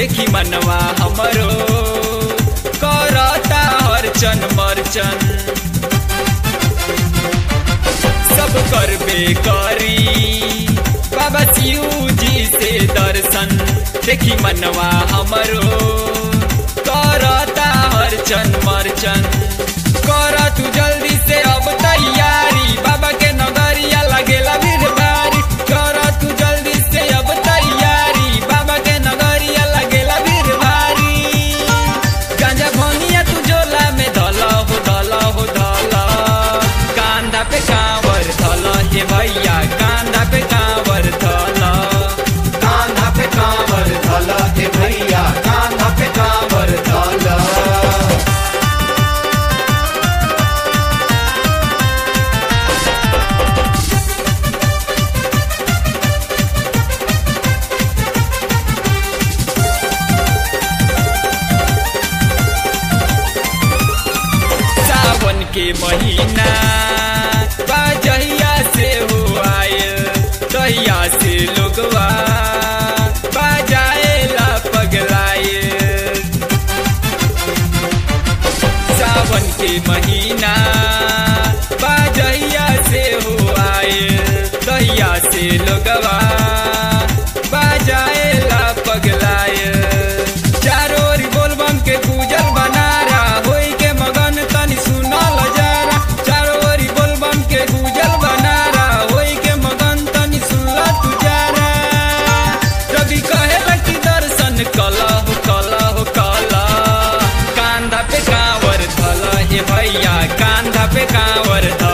देखी मनवा हमरो करता हरचन मरचन सब करबे करी बाबा शिव जी से दर्शन देखी मनवा हमरो करता हरचन मरचन कर तू जल्दी से अब तैयारी बाबा के नगरिया लगेला भीड़ भारी कर तू जल्दी से अब तैयारी बाबा के नगरिया लगेला भीड़ भारी गांजा भनिया तू झोला में धल हो धल हो धल कांधा पे कांवर धल हे भैया कांधा पे कांवर धल कान्हा पे कांवर धल हे भैया कान्हा पे कांवर धल सावन के महीना बाजहिया से हो आयल तहिया से लोगवा बाजाएला पगलायल सावन के महीना बाजहिया से हो आयल तहिया से लोगवा बाजाएला पगलायल चारों ओर बोलबम के गुजर बनारा होई के मगन तनी सुनल जरा चारों ओर बोलबम के गुजर बनारा होई के मगन तनी सुनल तू जरा रवि कहेला कि दर्शन कला हो कला हो कला कांधा पे कांवर धल हे भैया कांधा पे कांवर धल